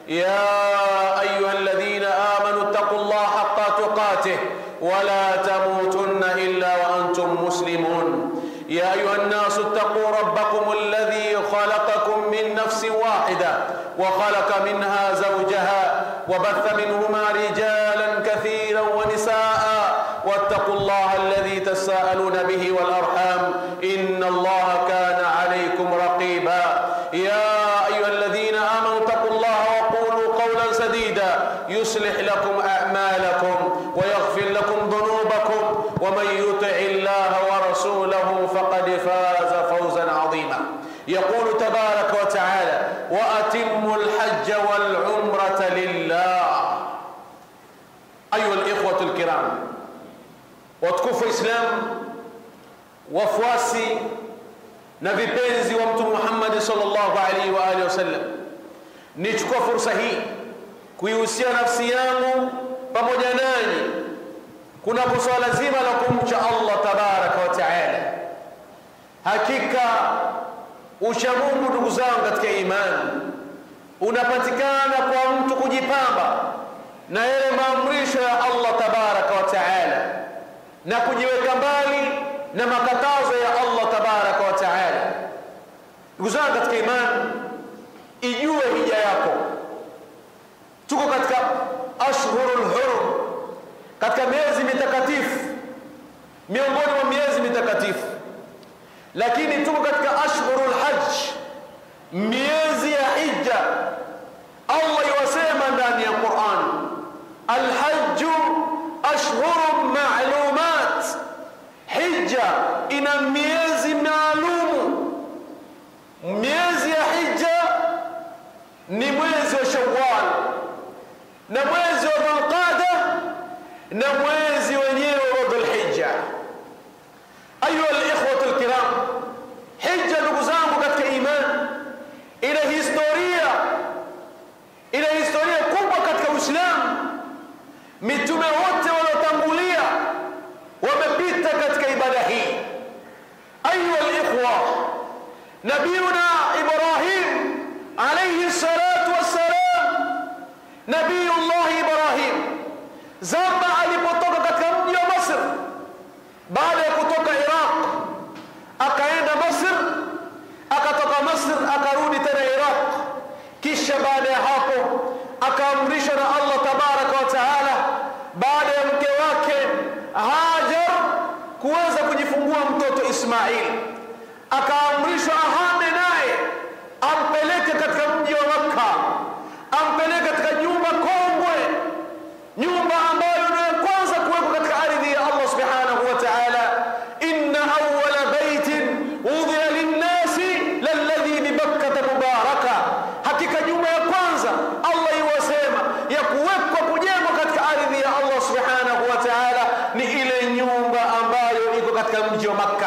يا أيها الذين آمنوا اتقوا الله حق تقاته ولا تموتن إلا وأنتم مسلمون يا أيها الناس اتقوا ربكم الذي خلقكم من نفس واحدة وخلق منها زوجها وبث منهما رجالا كثيرا ونساء واتقوا الله الذي تساءلون به والأرحام إن الله كان عليكم رقيبا يا أيها الذين آمنوا اتقوا الله وقولوا قولا سديدا يصلح لكم أعمالكم ويغفر لكم ذنوبكم ومن يطع الله ورسوله فقد فاز فوزا عظيما يقول تبارك وتعالى وأتموا الحج والعمرة لله أيها الإخوة الكرام watukufu Islam, wafuasi na vipenzi wa Mtume Muhammad sallallahu alaihi wa alihi wasallam, nichukua fursa hii kuihusia nafsi yangu pamoja nanyi kunapo swala zima la kumcha Allah tabaraka wa taala. Hakika uchamungu, ndugu zangu katika imani, unapatikana kwa mtu kujipamba na yale maamrisho ya Allah tabaraka wa taala na kujiweka mbali na makatazo ya Allah tabaraka wa taala. Ndugu zangu katika imani, ijue hija yako. Tuko katika ashhurul hurum, katika miezi mitakatifu, miongoni mwa miezi mitakatifu, lakini tuko katika ashhurul hajj, miezi ya hija. Allah iwasema ndani ya Qur'an, alhajju ashhurun ma'lumat, hija ina miezi maalumu. Miezi ya hija ni mwezi wa Shawwal na mwezi wa Dhulqada na mwezi wenyewe wa Dhulhijja. Ayuha alikhwatu alkiram, hija ndugu zangu katika imani ina historia, ina historia kubwa katika Uislamu. Mitume wote waliotangulia wamepita katika ibada hii. Ayuha alikhwa, nabiyuna Ibrahim alayhi salatu wassalam, nabiyullah Ibrahim zama alipotoka katika mji wa Masr, baada ya kutoka Iraq akaenda Masr, akatoka Masr akarudi tena Iraq, kisha baada ya hapo akaamrishwa na Allah tabaraka wa taala baada ya mke wake Hajar kuweza kujifungua mtoto Ismail, akaamrishwa ahame naye ampeleke katika mji wa Makka, ampeleke katika nyumba kongwe, nyumba ambayo ndio ya kwanza kuwekwa katika ardhi ya Allah subhanahu wa ta'ala. inna awwala baitin wudhiya linnasi lalladhi bibakkata mubaraka, hakika nyumba ya kwanza Allah iwasema ya kuwekwa kujengwa katika ardhi ya Allah subhanahu wa ta'ala ni ile nyumba ambayo iko katika mji wa Makka,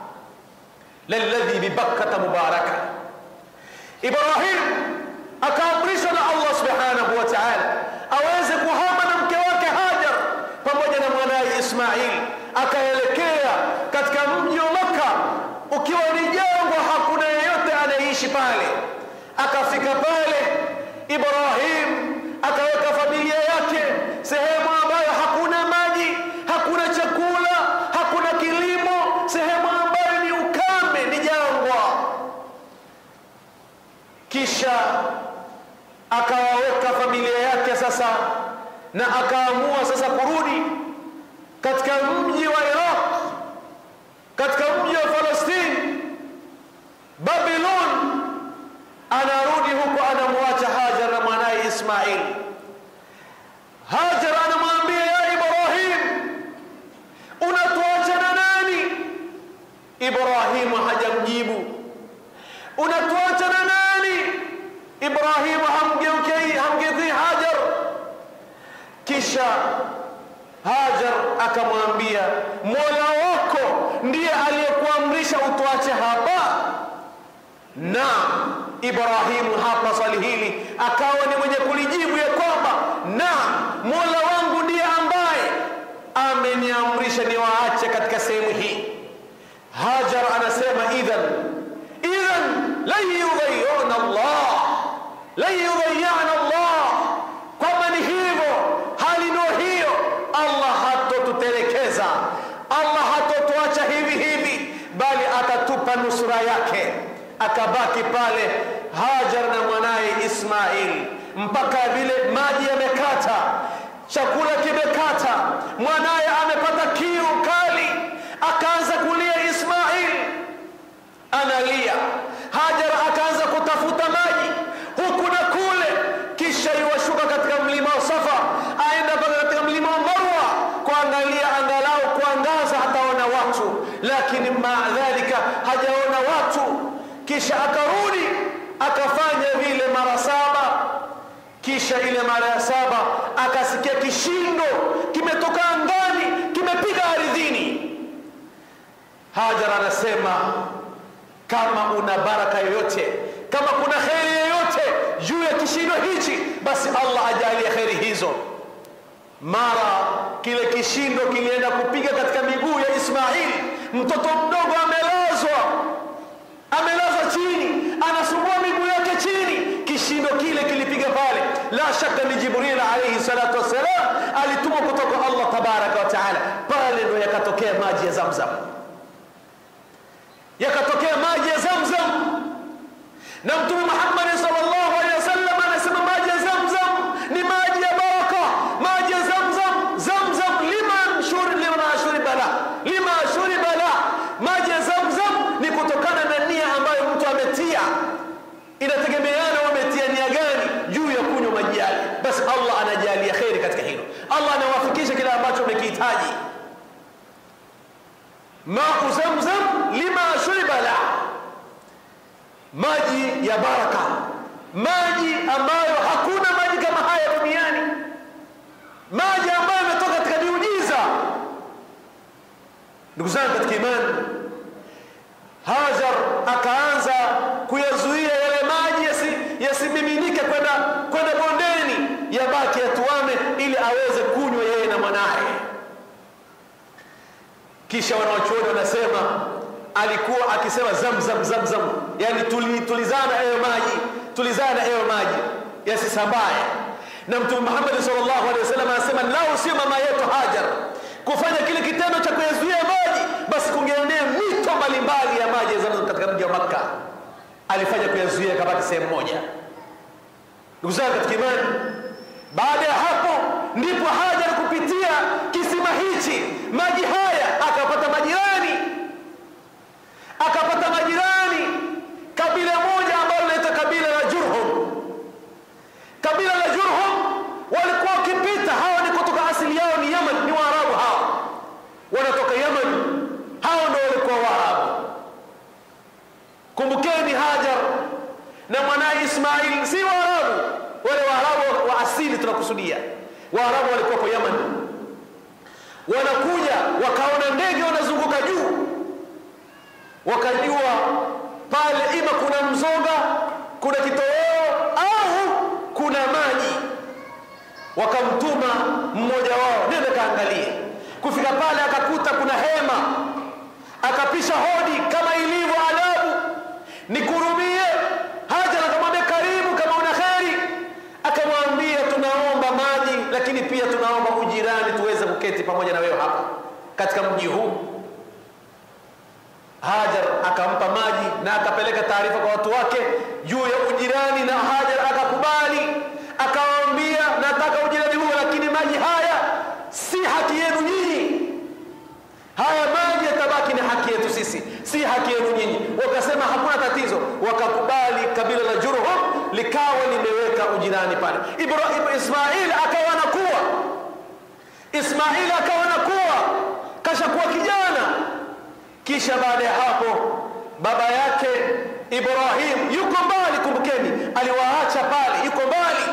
lalladhi bibakkata mubaraka. Ibrahim akaamrishwa na Allah subhanahu wa ta'ala aweze kuhama na mke wake Hajar pamoja na mwanaye Ismail, akaelekea katika mji wa Makka ukiwa ni jangwa, hakuna yeyote anayeishi pale. Akafika pale Ibrahim akaweka familia yake sehemu ambayo hakuna maji, hakuna chakula, hakuna kilimo, sehemu ambayo ni ukame, ni jangwa. Kisha akawaweka familia yake sasa, na akaamua sasa kurudi katika mji wa Iraq, katika mji wa Falastini, Babylon. Anarudi huko, anamwacha Hajar na mwanaye Ismail. Hajar anamwambia ya Ibrahim, unatuacha na nani? Ibrahimu hajamjibu. Unatuacha na nani? Ibrahimu hamgeukei hamgedhi Hajar. Kisha Hajar akamwambia, Mola wako ndiye aliyekuamrisha utuache hapa? Naam. Ibrahimu hapa swali hili akawa ni mwenye kulijibu ya kwamba naam, Mola wangu ndiye ambaye ameniamrisha niwaache katika sehemu hii. Hajar anasema idhan idhan lan yudhayyana Allah lan yudhayyana Allah akabaki pale Hajar na mwanaye Ismail mpaka vile maji yamekata, chakula kimekata, mwanaye amepata kiu kali, akaanza kulia Ismail analia. Hajar akaanza kutafuta maji huku na kule, kisha iwashuka katika mlima wa Safa, aenda mpaka katika mlima wa Marwa kuangalia angalau kuangaza hataona watu, lakini maadhalika hajaona watu. Kisha akarudi akafanya vile mara saba, kisha ile mara ya saba akasikia kishindo kimetoka angani kimepiga ardhini. Hajar anasema kama una baraka yoyote, kama kuna kheri yoyote juu ya kishindo hichi, basi Allah ajalie kheri hizo. Mara kile kishindo kilienda kupiga katika miguu ya Ismail, mtoto mdogo amelazwa, amelazwa chini, anasumbua miguu yake chini. Kishindo kile kilipiga pale, la shaka ni Jibril alayhi salatu wassalam alitumwa kutoka Allah tabaraka wa taala. Pale ndo yakatokea maji ya Zamzam yakatokea maji ya Zamzam, na Mtume Muhammad sallallahu alaihi wasallam anasema maji ya Zamzam ni maji ya baraka, maji ya Zamzam. Zamzam liman shuri liman shuriba la lima shuriba la, maji ya Zamzam ni kutokana na nia ambayo mtu ametia, inategemeana wametia nia gani juu ya kunywa maji yale. Basi Allah anajalia kheri katika hilo, Allah anawafikisha kile ambacho umekihitaji. Mau Zamzam lima shuriba la, maji ya baraka, maji ambayo hakuna maji kama haya duniani, maji ambayo yametoka katika miujiza. Ndugu zangu katika imani, Hajar akaanza kuyazuia yale maji yasimiminike yasi kwenda kwenda bondeni, yabaki yatuame, ili aweze kunywa yeye na mwanaye. Kisha wanawachuoni wanasema alikuwa akisema zamzam zamzam, yani tuli, tulizana ewe maji, tulizana ewe maji yasisambaye. Na Mtume Muhammad sallallahu alaihi wasallam anasema lau sio mama yetu Hajar kufanya kile kitendo cha kuyazuia maji, basi kungeenea mito mbalimbali ya maji ya Zamzam katika mji wa Makka. Alifanya kuyazuia kabaki sehemu moja. Ndugu zangu katika imani, baada ya hapo ndipo Hajar kupitia kisima hichi maji haya akapata majirani, akapata majirani kabila moja ambalo linaitwa kabila la Jurhum. Kabila la Jurhum walikuwa wakipita, hawa ni kutoka asili yao ni Yaman, ni Waarabu hawa, wanatoka Yaman, hawa ndio walikuwa Waarabu. Kumbukeni Hajar na mwanaye Ismail si Waarabu, wale Waarabu wa asili tunakusudia. Waarabu walikuwa kwa Yaman, wanakuja wakaona ndege wanazunguka juu, wakajua pale ima kuna mzoga, kuna kitoweo au kuna maji. Wakamtuma mmoja wao, nenda kaangalie. Kufika pale akakuta kuna hema, akapisha hodi kama ilivyo adabu, nikurumie. Hajar akamwambia karibu, kama una kheri. Akamwambia tunaomba maji, lakini pia tunaomba ujirani, tuweze kuketi pamoja na wewe hapa katika mji huu. Hajar akampa maji na akapeleka taarifa kwa watu wake juu ya ujirani, na Hajar akakubali, akawaambia nataka ujirani huo, lakini maji haya si haki yenu nyinyi, haya maji yatabaki ni haki yetu sisi, si haki yenu nyinyi. Wakasema hakuna tatizo, wakakubali. Kabila la Jurhum likawa limeweka ujirani pale. Ibrahim Ismail akawa anakuwa, Ismail akawa anakuwa, kashakuwa kijana kisha baada ya hapo baba yake Ibrahim yuko mbali, kumbukeni, aliwaacha pale, yuko mbali.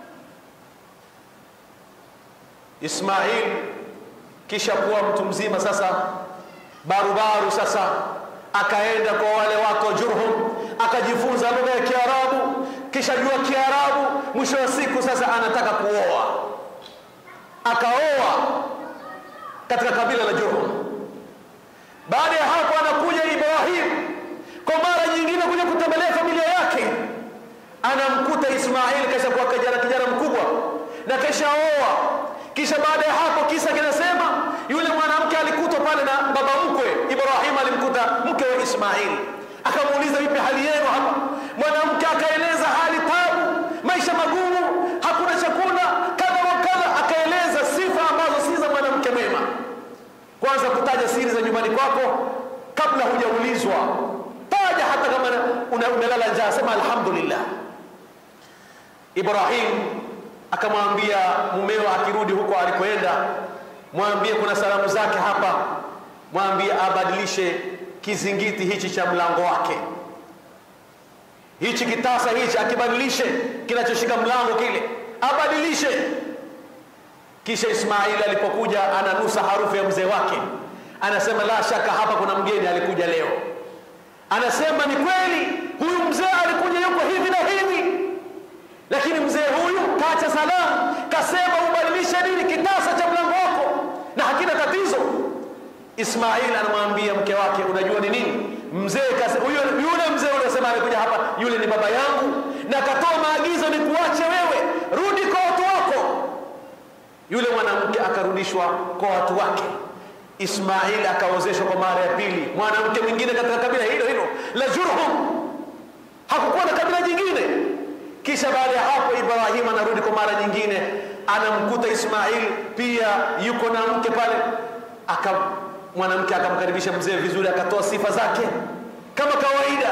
Ismail kisha kuwa mtu mzima sasa, barubaru sasa, akaenda kwa wale watu wa Jurhum, akajifunza lugha ya Kiarabu, kisha jua Kiarabu. Mwisho wa siku sasa anataka kuoa, akaoa katika kabila la Jurhum. Baada ya hapo anakuja Ibrahim kwa mara nyingine kuja kutembelea familia yake, anamkuta Ismail kisha kuwa kijana kijana mkubwa na kisha oa. Kisha baada ya hapo, kisa kinasema yule mwanamke alikutwa pale na baba mkwe Ibrahim, alimkuta mke wa Ismail akamuuliza vipi hali yenu hapa mwanamke akaeleza hali tabu maisha magumu hakuna chakula kadha wa kadha akaeleza sifa ambazo si za mwanamke mwema kwanza kutaja siri za nyumbani kwako kabla hujaulizwa taja hata kama una- umelala njaa sema alhamdulillah ibrahim akamwambia mumeo akirudi huko alikoenda mwambie kuna salamu zake hapa mwambie abadilishe kizingiti hichi cha mlango wake hichi kitasa hichi akibadilishe kinachoshika mlango kile abadilishe kisha ismaili alipokuja ananusa harufu ya mzee wake anasema la shaka hapa kuna mgeni alikuja leo anasema ni kweli huyu mzee alikuja yuko hivi na hivi lakini mzee huyu kacha salamu kasema ubadilishe nini kitasa cha mlango wako na hakina tatizo ismail anamwambia mke wake unajua ni nini mzee kase- huyo yule mzee uliosema amekuja hapa yule ni baba yangu na katoa maagizo ni kuache wewe rudi kwa watu wako yule mwanamke akarudishwa kwa watu wake ismail akaozeshwa kwa mara ya pili mwanamke mwingine katika kabila hilo hilo la jurhum hakukuwa na kabila jingine kisha baada ya hapo ibrahim anarudi kwa mara nyingine anamkuta ismail pia yuko na mke pale aka mwanamke akamkaribisha mzee vizuri akatoa sifa zake kama kawaida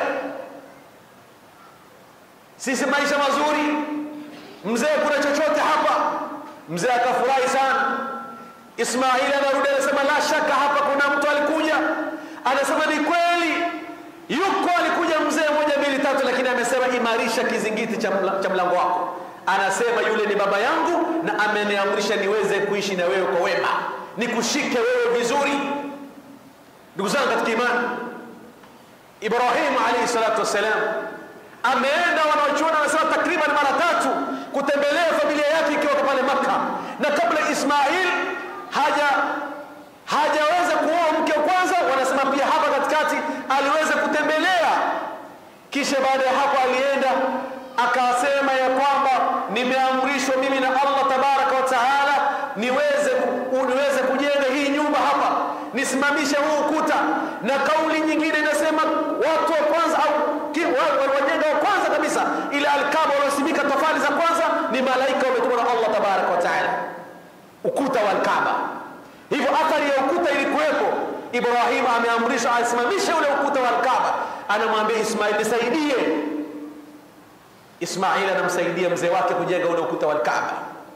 sisi maisha mazuri mzee kuna chochote hapa mzee akafurahi sana ismaili anarudi anasema la shaka hapa kuna mtu alikuja anasema ni kweli yuko alikuja mzee moja mbili tatu lakini amesema imarisha kizingiti cha mla- cha mlango wako anasema yule ni baba yangu na ameniamrisha niweze kuishi na wewe kwa wema nikushike wewe vizuri ndugu zangu katika imani ibrahimu alaihi salatu wassalam ameenda wanaochuona wanasema takriban mara tatu kutembelea familia yake ikiwa pale makka na kabla ismail haja hajaweza kuoa mke wa kwanza wanasema pia hapa katikati aliweza kutembelea kisha baada ya hapo alienda akasema ya kwamba nimeamrishwa mimi na allah tabaraka wa taala niweze ku- niweze kujenga hii nyumba hapa nisimamishe huu ukuta na kauli nyingine inasema watu wa kwanza au ki- wa- wa- wajenga wa kwanza kabisa ile alkaba waliosimika tofali za kwanza ni malaika wametumwa na allah tabaraka wa taala ukuta wa alkaba hivyo athari ya ukuta ilikuwepo ibrahim ameamrishwa asimamishe ule ukuta wa alkaba anamwambia ismail nisaidie ismail anamsaidia mzee wake kujenga ule ukuta wa alkaba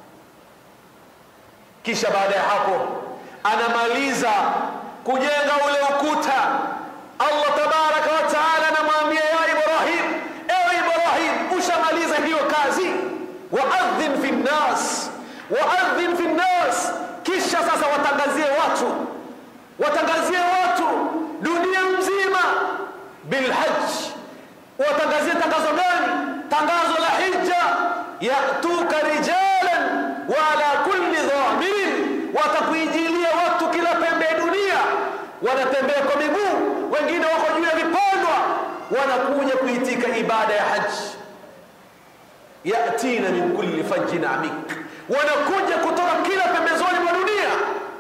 kisha baada ya hapo anamaliza kujenga ule ukuta allah tabaraka wa taala anamwambia ya ibrahim ewe ibrahim ushamaliza hiyo kazi waadhin fi nnas waadhin fi nnas kisha sasa watangazie watu watangazie watu dunia mzima bilhaj watangazie tangazo gani tangazo la hija yatuka rijalan wala kulli dhamirin watakuijilia watu kila pembe ya dunia wanatembea kwa miguu wengine wako juu ya vipandwa wanakuja kuitika ibada ya haji yatina min kulli fajjin amik wanakuja kutoka kila pembezoni mwa dunia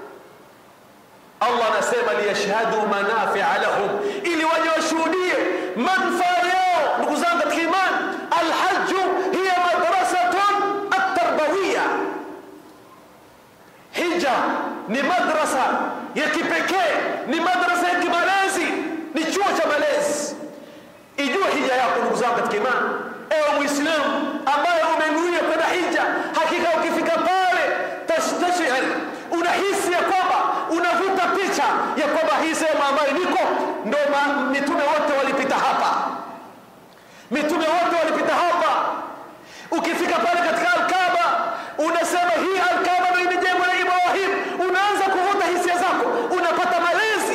allah anasema liyashhadu manafia lahum ili waje washuhudie manfaa yao ndugu zangu katika iman alhaju hiya madrasatun atarbawiya hija ni madrasa ya kipekee ni madrasa ya kimalezi ni chuo cha malezi ijue hija yako ndugu zangu katika imani ewe mwislamu ambaye umenuia kwenda hija hakika ukifika pale tastashir unahisi ya kwamba unavuta picha ya kwamba hii sehemu ambayo niko ndo ma- mitume wote walipita hapa mitume wote walipita hapa ukifika pale katika alkaba unasema hii alkaba ndo imejengwa na ibrahim unaanza kuvuta hisia zako unapata malezi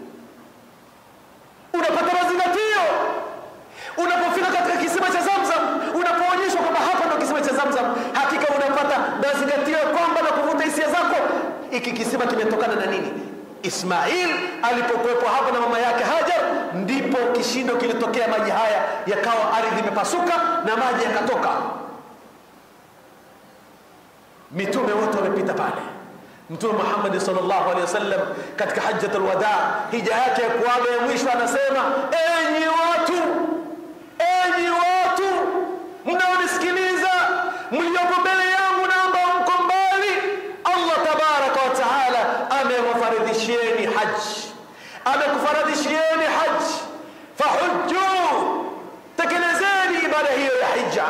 unapata mazingatio unapofika katika kisima cha zamzam unapoonyeshwa kwamba hapa ndo kisima cha zamzam hakika unapata mazingatio ya kwamba na kuvuta hisia zako iki kisima kimetokana na nini ismail alipokuwepo hapa na mama yake hajar ndipo kishindo kilitokea maji haya yakawa ardhi imepasuka na maji yakatoka mitume wote wamepita pale Mtume Muhammad sallallahu alaihi wasallam katika hajjatul wadaa, hija yake ya kuaga ya mwisho, anasema enyi watu, enyi watu mnaonisikiliza, mliopo mbele yangu na ambao mko mbali, Allah tabaraka wa taala amewafaridhishieni haji, amekufaradhishieni haji, fahujju, tekelezeni ibada hiyo ya hija.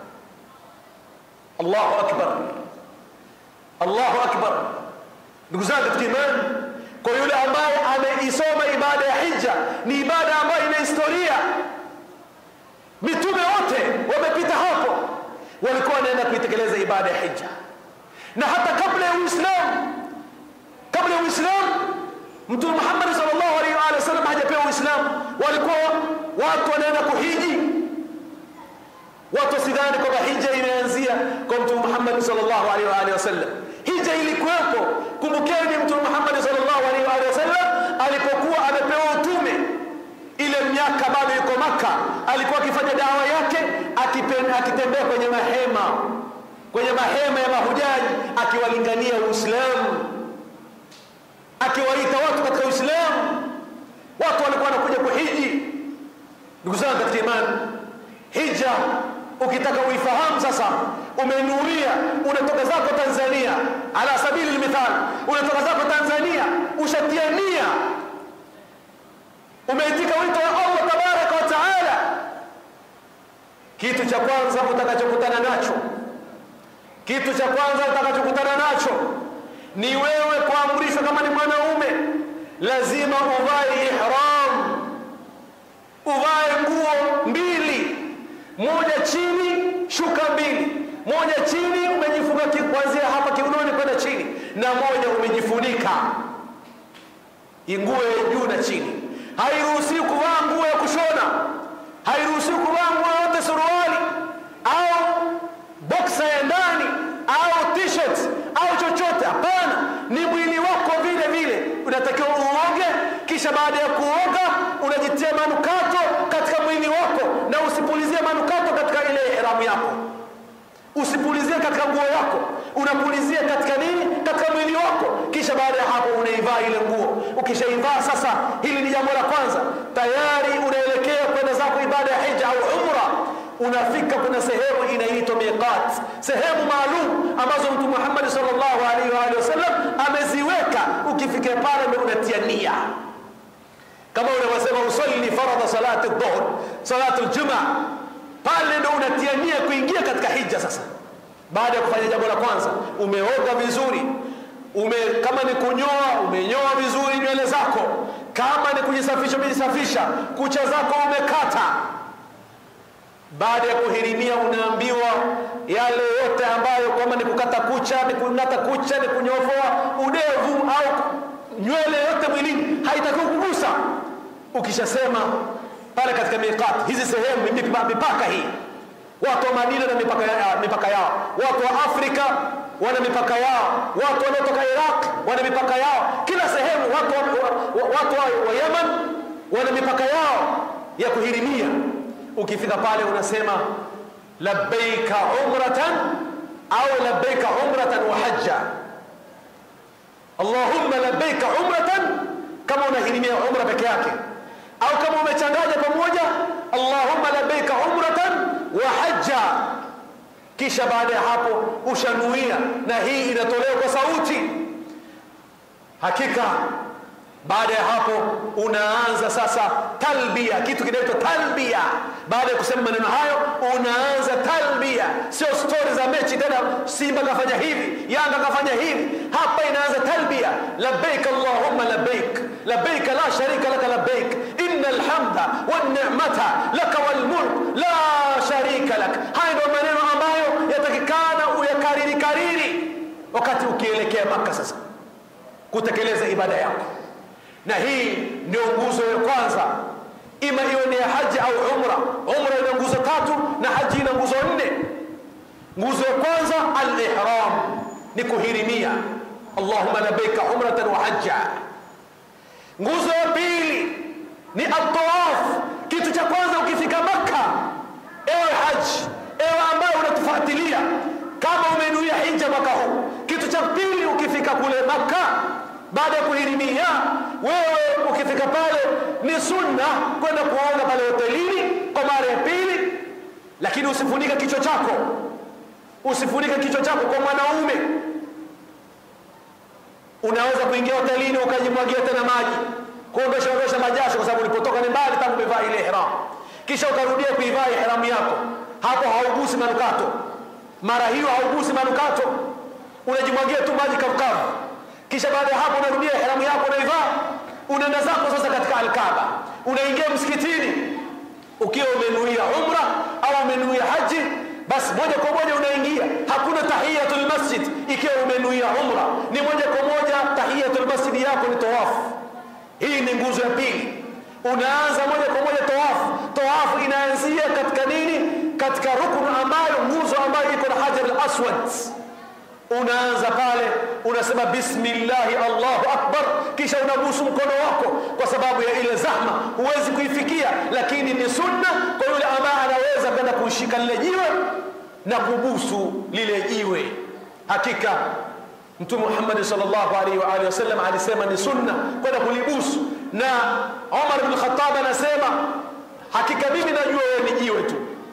Allahu akbar, Allahu akbar. Ndugu zangu katika imani, kwa yule ambaye ameisoma ibada ya hija, ni ibada ambayo ina historia. Mitume wote wamepita hapo, walikuwa wanaenda kuitekeleza ibada ya hija, na hata kabla ya Uislamu, kabla ya Uislamu, Mtume Muhammad sallallahu alaihi wa sallam hajapewa Uislamu, walikuwa watu wanaenda kuhiji. Watu wasidhani kwamba hija imeanzia kwa Mtume Muhammad sallallahu alaihi wa sallam hija ilikuwepo. Kumbukeni Mtume Muhammad sallallahu alaihi wa sallam alipokuwa amepewa utume, ile miaka bado yuko Maka, alikuwa akifanya dawa yake akitembea kwenye mahema, kwenye mahema ya mahujaji, akiwalingania Uislamu, akiwaita watu katika Uislamu. Watu walikuwa wanakuja kuhiji. Ndugu zangu katika imani, hija ukitaka uifahamu sasa, umenuia, unatoka zako Tanzania, ala sabili lmithal, unatoka zako Tanzania, ushatia nia, umeitika wito wa Allah tabaraka wa taala. Kitu cha kwanza utakachokutana nacho, kitu cha kwanza utakachokutana nacho ni wewe kuamrishwa, kama ni mwanaume, lazima uvae ihram, uvae nguo mbili moja chini shuka mbili, moja chini umejifunga kuanzia hapa kiunoni kwenda chini, na moja umejifunika nguo ya juu na chini. Hairuhusiwi kuvaa nguo ya kushona, hairuhusiwi kuvaa nguo yote, suruali au boksa ya ndani au t-shirt au chochote. Hapana, ni mwili wako vile vile unatakiwa uoge, kisha baada ya kuoga unajitia manukato katika mwili wako, na usipulizie manukato katika ile ihramu yako, usipulizie katika nguo yako, unapulizia katika nini? Katika mwili wako. Kisha baada ya hapo unaivaa ile nguo. Ukishaivaa sasa, hili ni jambo la kwanza, tayari unaelekea kwenda zako ibada ya hija au umra. Unafika kuna sehemu inaitwa miqat, sehemu maalum ambazo Mtume Muhammad sallallahu alaihi wa alihi wasallam ameziweka. Ukifika pale ndio unatia nia kama unavyosema usalli faradha salati dhuhr, salatu ljuma, pale ndo unatia nia kuingia katika hija. Sasa baada ya kufanya jambo la kwanza, umeoga vizuri, ume kama ni kunyoa, umenyoa vizuri nywele zako, kama ni kujisafisha, umejisafisha, kucha zako umekata. Baada ya kuhirimia, unaambiwa yale yote ambayo kama ni kukata kucha, ni kung'ata kucha, ni kunyofoa udevu au nywele yote mwilini haitakiwi kugusa. Ukishasema pale katika miqat, hizi sehemu mipaka hii, watu wa Madina na mipaka, ya, mipaka yao, watu wa Afrika wana mipaka yao, watu wanaotoka Iraq wana mipaka yao, kila sehemu watu wa, wa, watu wa, wa Yemen wana mipaka yao ya kuhirimia. Ukifika pale unasema labbaika umratan au labbaika umratan wa hajja Allahumma labbaika umratan, kama unahirimia umra peke yake, au kama umechanganya pamoja, Allahumma labbaika umratan wa hajja. Kisha baada ya hapo ushanuia, na hii inatolewa kwa sauti. Hakika baada ya hapo unaanza sasa talbia, kitu kinaitwa talbia. Baada ya kusema maneno hayo, unaanza talbia, sio stori za mechi tena, Simba kafanya hivi, Yanga kafanya hivi. Hapa inaanza talbia, labbaik allahumma labbaik labbaik la sharika laka labbaik inna alhamda wan ni'mata laka wal mulk la sharika lak. Haya ndio maneno ambayo yatakikana uyakariri kariri wakati ukielekea Maka sasa kutekeleza ibada yako na hii ndio nguzo ya kwanza, ima iwe ni ya haji au umra. Umra ina nguzo tatu na haji ina nguzo nne. Nguzo ya kwanza al-ihram, ni kuhirimia, allahumma labbaika umratan wa hajja. Nguzo ya pili ni at-tawaf. Kitu cha kwanza ukifika Makka, ewe haji, ewe ambaye unatufuatilia, kama umenuia hija mwaka huu, kitu cha cha pili ukifika kule Makka baada ya kuhirimia, wewe ukifika pale ni sunna kwenda kuoga pale hotelini kwa mara ya pili, lakini usifunike kichwa chako, usifunike kichwa chako kwa mwanaume. Unaweza kuingia hotelini ukajimwagia tena maji kuondosha ondosha majasho, kwa sababu ulipotoka ni mbali tangu umevaa ile ihram, kisha ukarudia kuivaa ihramu yako, hapo haugusi manukato. Mara hiyo haugusi manukato, unajimwagia tu maji kavukavu, kisha baada ya hapo unarudia ihramu yako unaivaa, unaenda zako sasa katika Alkaaba, unaingia msikitini ukiwa umenuia umra au umenuia haji basi moja kwa moja unaingia, hakuna tahiyatul masjid. Ikiwa umenuia umra, ni moja kwa moja tahiyatul masjid yako ni tawafu. Hii ni nguzo ya pili. Unaanza moja kwa moja tawafu. Tawafu inaanzia katika nini? Katika rukun ambayo, nguzo ambayo iko na hajar al-aswad. Unaanza pale unasema bismillahi Allahu akbar, kisha unabusu mkono wako, kwa sababu ya ile zahma huwezi kuifikia, lakini ni sunna kwa yule ambaye anaweza kwenda kushika lile jiwe na kubusu lile jiwe. Hakika Mtume Muhammad sallallahu alaihi wa alihi wasallam alisema ni sunna kwenda kulibusu, na Umar bin Khattab anasema hakika mimi najua wewe ni jiwe tu,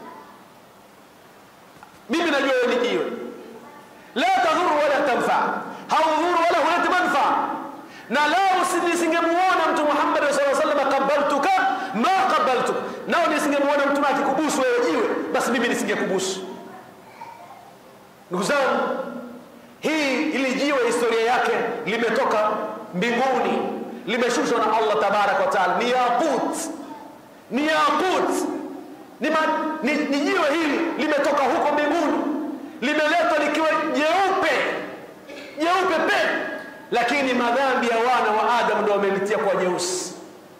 mimi najua wewe ni jiwe la tadhuru wala tanfa, haudhuru wala huleti manfaa. Na lao nisingemuona Mtume Muhammad sallallahu alaihi wasallam qabaltuka ma qabaltuk, nao nisingemuona Mtume akikubusu wewe jiwe, basi mimi nisingekubusu. Ndugu zangu, hii ili jiwe historia yake limetoka mbinguni, limeshushwa na Allah tabaraka wa taala, ni yaqut, ni yaqut, ni, ma, ni, ni jiwe hili limetoka huko mbinguni limeletwa likiwa jeupe jeupe pe, lakini madhambi ya wana wa Adamu ndio wamelitia kwa jeusi.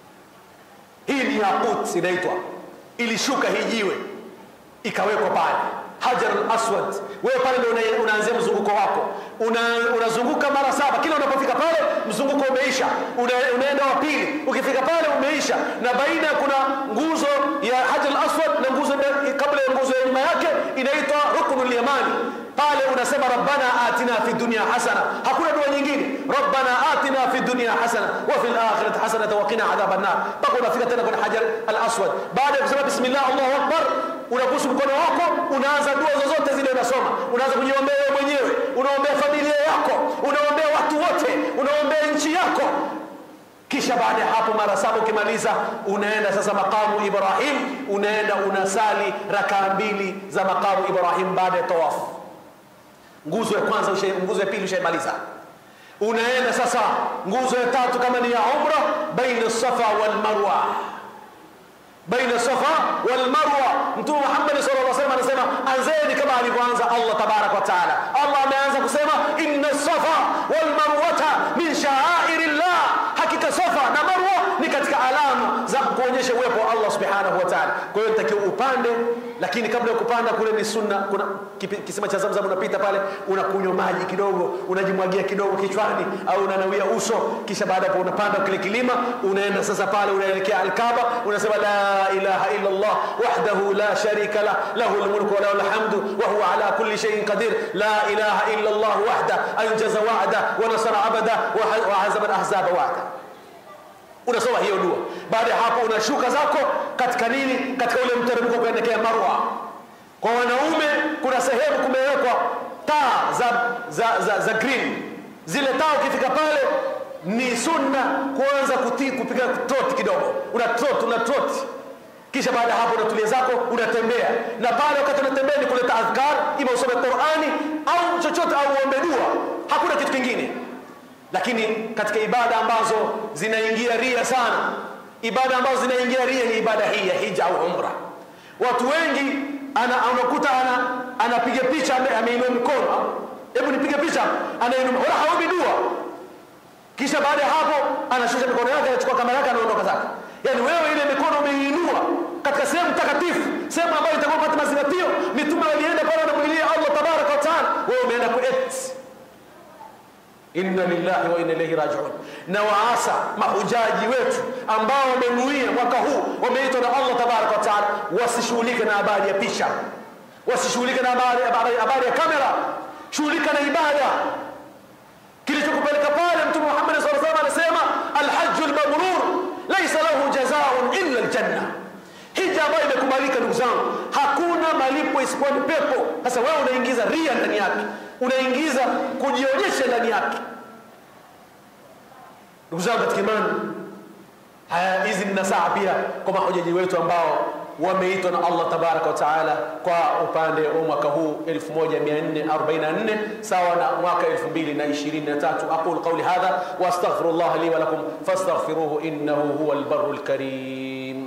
Hii ni yakut inaitwa, ilishuka hii jiwe ikawekwa pale Hajar al-Aswad. Wewe pale ndio unaanzia mzunguko wako, unazunguka una mara saba. Kila unapofika pale mzunguko umeisha, una, unaenda wa pili, ukifika pale umeisha, na baina kuna nguzo ya Hajar al-Aswad na nguzo kabla ya nguzo ya nyuma yake inaitwa Ruknul Yamani. Pale unasema rabbana atina fi dunya hasana, hakuna dua nyingine. Rabbana atina fi dunya hasana wa fil akhirati hasana wa qina adhaban nar, mpaka unafika tena kwenye Hajar al-Aswad. Baada ya kusema bismillah Allahu akbar, unabusu mkono wako, unaanza dua zozote zile unasoma, unaanza kujiombea wewe mwenyewe, unaombea familia yako, unaombea watu wote, unaombea nchi yako. Kisha baada ya hapo mara saba ukimaliza, unaenda sasa makamu Ibrahim, unaenda unasali rakaa mbili za makamu Ibrahim baada ya tawafu. Nguzo ya kwanza, nguzo ya pili ushaimaliza, unaenda sasa nguzo ya tatu kama ni ya umra, baina safa wal marwa baina safa wal marwa. Mtume Muhammad sallallahu alaihi wasallam anasema anzeni kama alivyoanza Allah tabaraka wa taala. Allah ameanza kusema inna safa wal marwata min sha'airillah, hakika safa na marwa ni katika alama za kuonyesha uwepo wa Allah subhanahu wa taala. Kwa hiyo nitakiwa upande, lakini kabla ya kupanda kule ni sunna, kuna kisima cha Zamzam, unapita pale unakunywa maji kidogo, unajimwagia kidogo kichwani au unanawia uso, kisha baada hapo unapanda kile kilima, unaenda sasa pale unaelekea Al-Kaaba, unasema la ilaha illa Allah wahdahu la sharika lah lahu almulku wa lahu alhamdu wa huwa ala kulli shay'in qadir la ilaha illa Allah wahda anjaza wa'da wa nasara abada wa hazama al-ahzaba wa'da. Unasoma hiyo dua. Baada ya hapo unashuka zako katika nini? Katika ule mteremko kuelekea Marwa. Kwa wanaume kuna sehemu kumewekwa taa za, za, za, za green. Zile taa ukifika pale ni sunna kuanza kutii kupiga trot kidogo, una trot una trot, kisha baada ya hapo unatulia zako unatembea, na pale wakati unatembea ni kuleta adhkar, ima usome Qur'ani au chochote au uombe dua, hakuna kitu kingine. Lakini katika ibada ambazo zinaingia ria sana, ibada ambazo zinaingia ria ni ibada hii ya hija au umra. Watu wengi ana, unakuta ana, anapiga picha ameinua mikono, hebu nipige picha, anainua wala haombi dua kisha baada ya hapo anashusha mikono yake, anachukua kamera yake, anaondoka zake. Yani wewe ile mikono umeiinua katika sehemu takatifu, sehemu ambayo itakuwa pata mazingatio. Mitume walienda pale wanamlilia Allah tabaraka wa taala, wewe umeenda kuet. Inna lillahi wa inna ilaihi rajiun. Na waasa mahujaji wetu ambao wamenuia mwaka huu wameitwa na Allah tabaraka wa taala, wasishughulike na habari ya picha, wasishughulike na habari habari ya kamera, shughulika na ibada ria ambayo imekubalika ndugu zangu hakuna malipo isipokuwa ni pepo sasa wewe unaingiza ria ndani yake unaingiza kujionyesha ndani yake ndugu zangu katika imani haya hizi ni nasaha pia kwa mahujaji wetu ambao wameitwa na Allah tabaraka wa taala kwa upande wa mwaka huu 1444 sawa na mwaka 2023 aqul qawli hadha wa astaghfirullah li wa lakum fastaghfiruhu innahu huwal barrul karim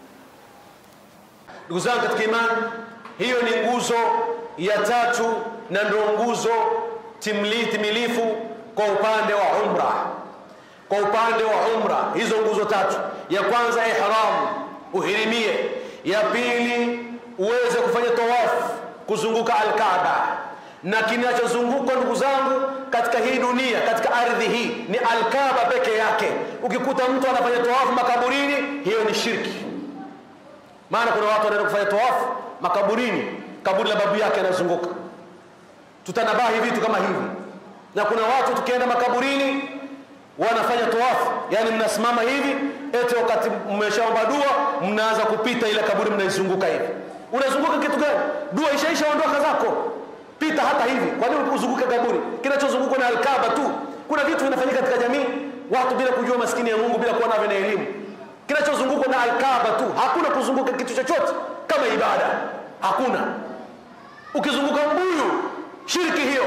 ndugu zangu katika imani hiyo ni nguzo ya tatu na ndio nguzo timli timilifu kwa upande wa umra kwa upande wa umra hizo nguzo tatu ya kwanza ihram uhirimie ya pili uweze kufanya tawafu kuzunguka alkaaba na kinachozunguka ndugu zangu katika hii dunia katika ardhi hii ni alkaaba peke yake ukikuta mtu anafanya tawafu makaburini hiyo ni shirki maana kuna watu wanaenda kufanya tawafu makaburini kaburi la babu yake anazunguka tutanabahi vitu kama hivi na kuna watu tukienda makaburini wanafanya tawafu yani mnasimama hivi eti wakati mmeshaomba dua mnaanza kupita ile kaburi mnaizunguka hivi unazunguka kitu gani dua ishaisha ondoka zako pita hata hivi kwa nini uzunguke kaburi kinachozungukwa na alkaba tu kuna vitu vinafanyika katika jamii watu bila kujua maskini ya Mungu bila kuwa navyo na elimu kinachozungukwa na alkaba tu hakuna kuzunguka kitu chochote kama ibada hakuna ukizunguka mbuyu shirki hiyo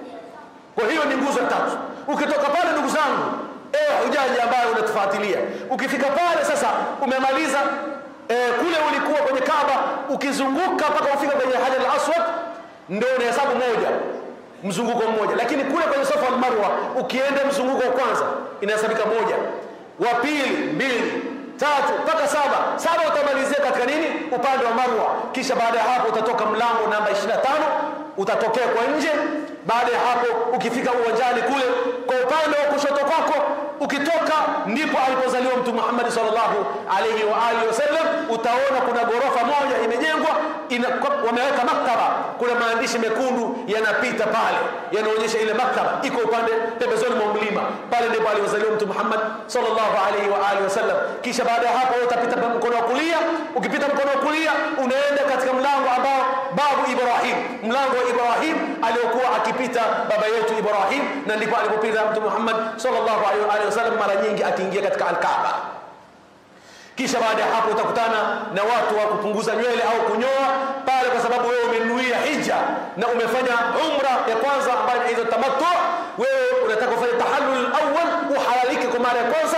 kwa hiyo ni nguzo tatu ukitoka pale ndugu zangu ewe hujaji ambaye unatufuatilia ukifika pale sasa umemaliza e, kule ulikuwa kwenye kaba ukizunguka mpaka ufika kwenye hajar al-aswad ndio unahesabu moja mzunguko mmoja lakini kule kwenye safa al-marwa ukienda mzunguko wa kwanza inahesabika moja wa pili mbili tatu mpaka saba saba utamalizia katika nini upande wa marwa kisha baada ya hapo utatoka mlango namba 25 utatokea kwa nje baada ya hapo ukifika uwanjani kule kwa upande wa kushoto kwako ukitoka ndipo alipozaliwa mtu Muhammad sallallahu alaihi wa alihi wasallam utaona kuna gorofa moja imejengwa ina, wameweka maktaba kuna maandishi mekundu yanapita pale yanaonyesha ile maktaba iko upande pembezoni mwa mlima pale ndipo alipozaliwa mtu Muhammad sallallahu alaihi wa alihi wasallam kisha baada ya hapo utapita mkono wa kulia ukipita mkono wa kulia unaenda katika mlango ambao babu Ibrahim mlango wa Ibrahim aliokuwa akipita baba yetu Ibrahim na ndipo alipopita mtu Muhammad sallallahu alaihi wasallam mara nyingi akiingia katika al-Kaaba kisha baada ya hapo utakutana na watu wa kupunguza nywele au kunyoa pale kwa sababu wewe umenuia hija na umefanya umra ya kwanza ambayo inaitwa tamattu wewe unataka kufanya tahallul awwal uhalalike kwa mara ya kwanza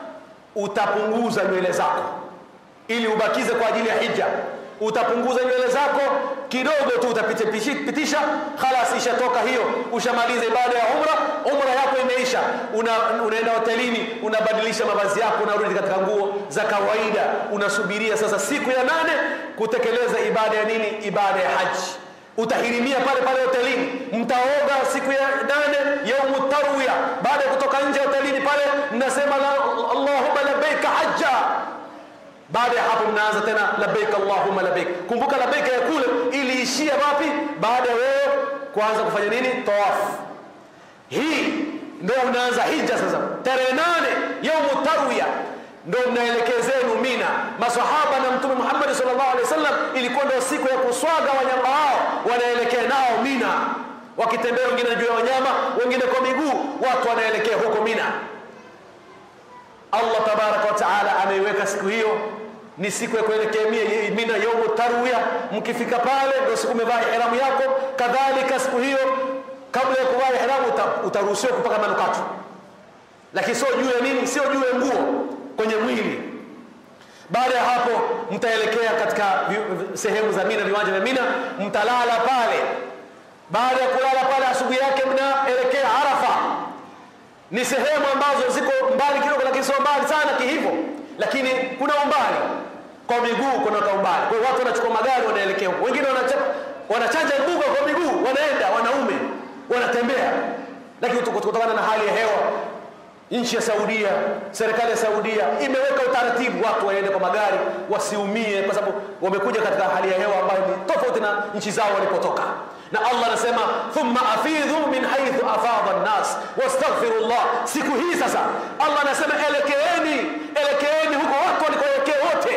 utapunguza nywele zako ili ubakize kwa ajili ya hija utapunguza nywele zako kidogo tu utapitisha khalas ishatoka hiyo ushamaliza ibada ya umra umra yako imeisha una, unaenda hotelini unabadilisha mavazi yako unarudi katika nguo za kawaida unasubiria sasa siku ya nane kutekeleza ibada ya nini ibada ya haji utahirimia pale pale hotelini mtaoga siku ya nane yaumu tarwiya baada ya kutoka nje hotelini pale mnasema allahumma labbaika hajja baada ya hapo mnaanza tena labbaik allahumma labbaik kumbuka labbaik ya kule iliishia wapi baada ya wewe kuanza kufanya nini tawafu hii ndio unaanza hija sasa tarehe nane yaumu tarwiya ndio mnaelekea zenu mina masahaba na mtume Muhammad sallallahu alaihi wasallam ilikuwa ndio siku ya kuswaga wanyama hao wanaelekea nao mina wakitembea wengine juu ya wanyama wengine kwa miguu watu wanaelekea huko mina Allah tabaraka wa taala ameiweka siku hiyo ni siku ya kuelekea mina yaumu tarwiya mkifika pale ndio siku umevaa ihramu yako kadhalika siku hiyo kabla ya kuvaa ihramu utaruhusiwa kupaka manukato lakini sio juu ya nini sio juu ya nguo kwenye mwili baada ya hapo mtaelekea katika sehemu za mina viwanja vya mina mtalala pale baada ya kulala pale asubuhi yake mnaelekea arafa ni sehemu ambazo ziko mbali kidogo lakini sio mbali sana kihivyo lakini kuna umbali kwa miguu kuna ka umbali kwa hiyo watu wanachukua magari wanaelekea huko wengine wanachanja mbuga kwa miguu wanaenda wanaume wanatembea lakini kutokana na hali ya hewa nchi ya Saudia serikali ya Saudia imeweka utaratibu watu waende kwa magari wasiumie kwa sababu wamekuja katika hali ya hewa ambayo ni tofauti na nchi zao walipotoka na Allah anasema thumma afidhu min haythu afadha an-nas wastaghfirullah siku hii sasa Allah anasema elekeeni elekeeni huko watu walikoelekea wote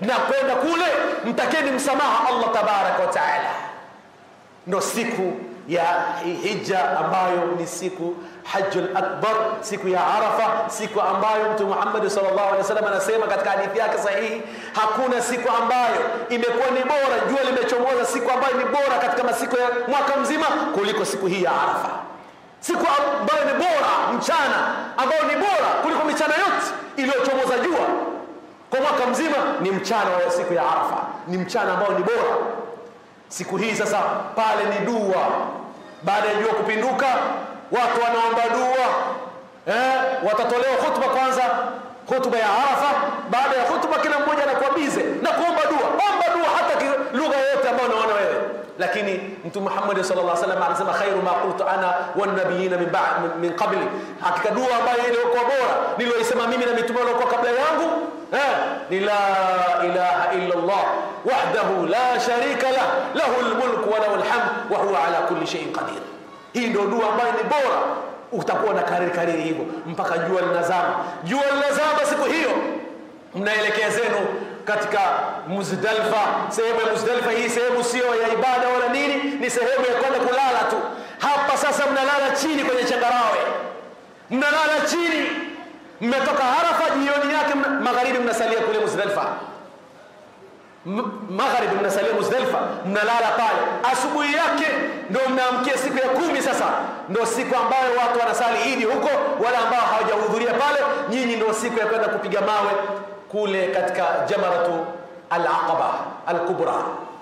na kwenda kule mtakeni msamaha Allah tabaraka wa taala ndo siku ya hija ambayo ni siku hajjul akbar siku ya arafa siku ambayo mtume Muhammad sallallahu alaihi wasallam anasema katika hadithi yake sahihi hakuna siku ambayo imekuwa ni bora jua limechomoza siku ambayo ni bora katika masiku ya mwaka mzima kuliko siku hii ya arafa siku ambayo ni bora mchana ambayo ni bora kuliko michana yote iliyochomoza jua kwa mwaka mzima ni mchana wa siku ya arafa ni mchana ambao ni bora siku hii sasa pale ni dua baada ya jua kupinduka watu wanaomba dua eh, watatolewa hutuba kwanza hutuba ya arafa baada ya hutuba kila mmoja anakuwa bize na kuomba dua omba dua hata lugha yoyote ambayo unaona wewe lakini mtume Muhammad sallallahu alaihi wasallam anasema khairu ma qultu ana wan nabiyina min ba'd min qabli hakika dua ambayo iliyokuwa bora niliyoisema mimi na mitume waliokuwa kabla yangu eh ni la ilaha illa Allah wahdahu la sharika lah lahu almulku wa lahu alhamd wa huwa ala kulli shay'in qadir hii ndio dua ambayo ni bora utakuwa na kariri kariri hivyo mpaka jua linazama jua linazama siku hiyo mnaelekea zenu katika Muzdalifa sehemu ya Muzdalifa hii sehemu sio ya ibada wala nini ni sehemu ya kwenda kulala tu hapa sasa mnalala chini kwenye changarawe mnalala chini mmetoka Arafa jioni yake magharibi mnasalia kule Muzdalifa magharibi mnasalia Muzdalifa mnalala pale asubuhi yake ndio mnaamkia siku ya kumi sasa ndio siku ambayo watu wanasali idi huko wala ambao hawajahudhuria pale nyinyi ndio siku ya kwenda kupiga mawe kule katika jamaratu al-aqaba al-kubra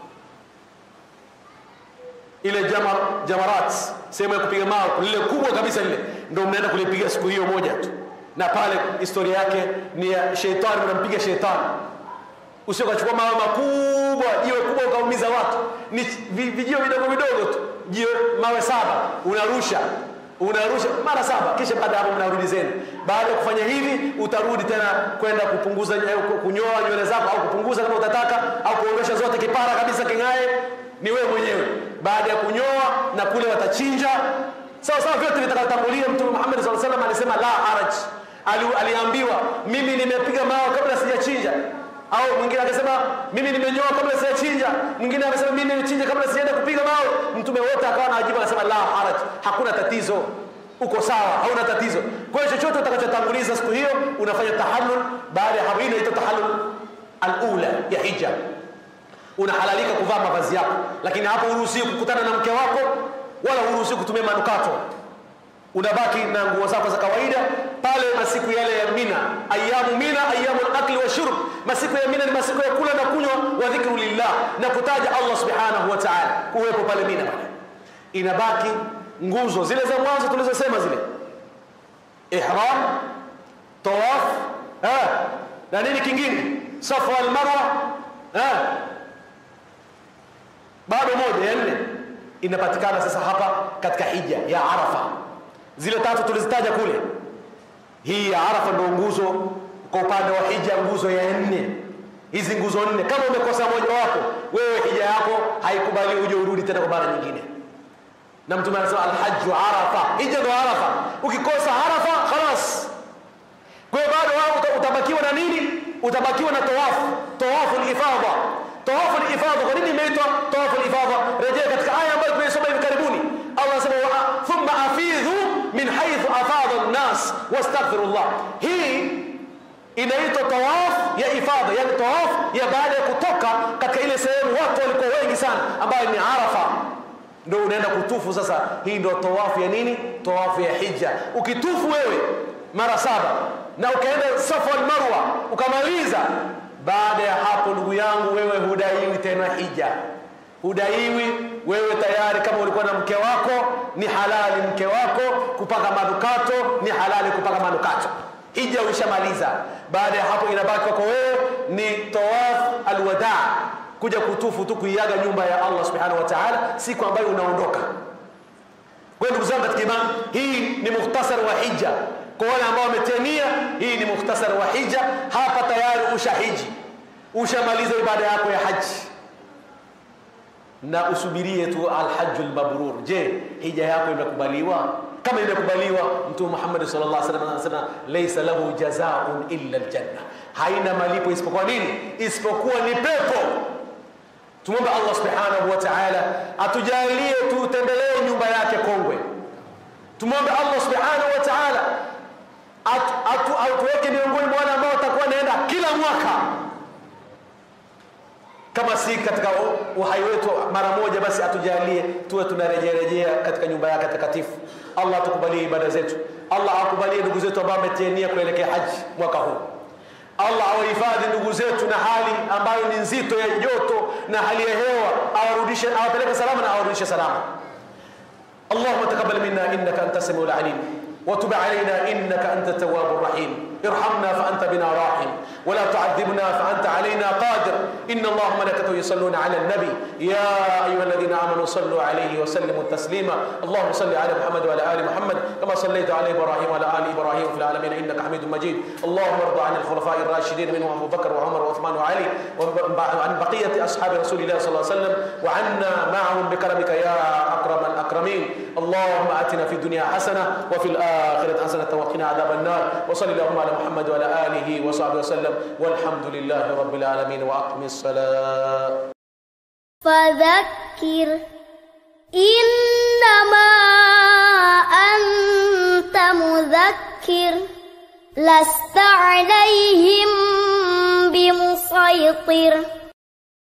ile jamar, jamarat sehemu ya kupiga mawe lile kubwa kabisa lile ndio mnaenda kulipiga siku hiyo moja tu na pale historia yake ni ya sheitani mnampiga sheitani usio kachukua mawe makubwa jiwe kubwa ukaumiza watu ni vijio vidogo vidogo tu jiwe mawe saba unarusha unarusha mara saba kisha baada hapo mnarudi zenu baada ya kufanya hivi utarudi tena kwenda kupunguza kunyoa nywele zako au kupunguza kama utataka au kuondosha zote kipara kabisa kingae ni wewe mwenyewe baada ya kunyoa na kule watachinja sawa sawa vyote vitakatangulia mtume Muhammad sallallahu alaihi wasallam alisema la haraj Ali, aliambiwa mimi nimepiga mawe kabla sijachinja au mwingine akasema mimi nimenyoa kabla sijachinja mwingine akasema mimi nimechinja kabla sijaenda kupiga mawe mtume wote akawa anajibu anasema la haraj hakuna tatizo uko sawa hauna tatizo kwa hiyo chochote utakachotanguliza siku hiyo unafanya tahallul baada ya hapo inaitwa tahallul alula ya hija unahalalika kuvaa mavazi yako lakini hapo huruhusiwi kukutana na mke wako wala huruhusiwi kutumia manukato unabaki na nguo zako za kawaida pale masiku yale ya mina ayamu mina ayamu akli wa shurb masiku ya mina ni masiku ya kula na kunywa wa dhikru lillah na kutaja Allah subhanahu wa ta'ala kuwepo pale mina pale inabaki nguzo zile za mwanzo tulizosema zile ihram tawaf eh na nini kingine safa wal marwa eh bado moja ya nne inapatikana sasa hapa katika hija ya arafa zile tatu tulizitaja kule hii ya arafa ndio nguzo kwa upande wa hija nguzo ya nne hizi nguzo nne kama umekosa moja wapo wewe hija yako haikubali uje urudi tena kwa mara nyingine na mtume anasema alhajju arafa hija ndo arafa ukikosa arafa khalas kwa hiyo bado wao utabakiwa na nini utabakiwa na tawafu tawafu al-ifadha tawafu al-ifadha kwa nini imeitwa tawafu al-ifadha rejea katika aya ambayo tumeisoma hivi karibuni Allah anasema thumma afidhu min haythu afadha an-nas wastaghfirullah hii inaitwa tawaf ya ifadha yani tawaf ya baada ya kutoka katika ile sehemu watu walikuwa wengi sana ambayo ni arafa ndio unaenda kutufu sasa hii ndio tawafu ya nini tawafu ya hija ukitufu wewe mara saba na ukaenda safa na marwa ukamaliza baada ya hapo ndugu yangu wewe hudaiwi tena hija hudaiwi wewe tayari kama ulikuwa na mke wako ni halali mke wako kupaka manukato ni halali kupaka manukato hija ushamaliza baada ya hapo inabaki kwako wewe ni tawaf alwadaa kuja kutufu tu kuiaga nyumba ya Allah subhanahu wa ta'ala siku ambayo unaondoka kwa ndugu zangu katika imani hii ni mukhtasar wa hija kwa wale ambao wametenia hii ni mukhtasar wa hija hapa tayari ushahiji ushamaliza ibada yako ya haji na usubirie tu alhajjul mabrur je hija yako imekubaliwa kama imekubaliwa mtume Muhammad sallallahu alaihi wasallam anasema laysa lahu jazaa'un illa aljanna haina malipo isipokuwa nini isipokuwa ni pepo tumwombe allah subhanahu wa taala atujalie tutembelee nyumba yake kongwe tumwombe allah subhanahu wa taala atu, atu, atuweke miongoni mwa wale ambao watakuwa naenda kila mwaka kama si katika uhai wetu mara moja basi atujalie tuwe tunarejerejea katika nyumba yake takatifu allah atukubalie ibada zetu allah akubalie ndugu zetu ambao ametiania kuelekea haji mwaka huu allah awahifadhi ndugu zetu na hali ambayo ni nzito ya joto na hali ya hewa awarudishe awapeleke salama na awarudishe salama اللهم تقبل منا انك انت السميع العليم وتب علينا انك انت التواب الرحيم ارحمنا فانت بنا راحم ولا تعذبنا فانت علينا قادر ان الله وملائكته يصلون على النبي يا ايها الذين امنوا صلوا عليه وسلموا تسليما اللهم صل على محمد وعلى ال محمد كما صليت على ابراهيم وعلى ال ابراهيم في العالمين انك حميد مجيد اللهم ارض عن الخلفاء الراشدين منهم ابو بكر وعمر وعثمان وعلي وعن بقيه اصحاب رسول الله صلى الله عليه وسلم وعنا معهم بكرمك يا اكرم الاكرمين اللهم اتنا في الدنيا حسنه وفي الاخره حسنه وقنا عذاب النار وصل اللهم على محمد وعلى اله وصحبه وسلم والحمد لله رب العالمين واقم الصلاه فذكر إنما أنت مذكر لست عليهم بمسيطر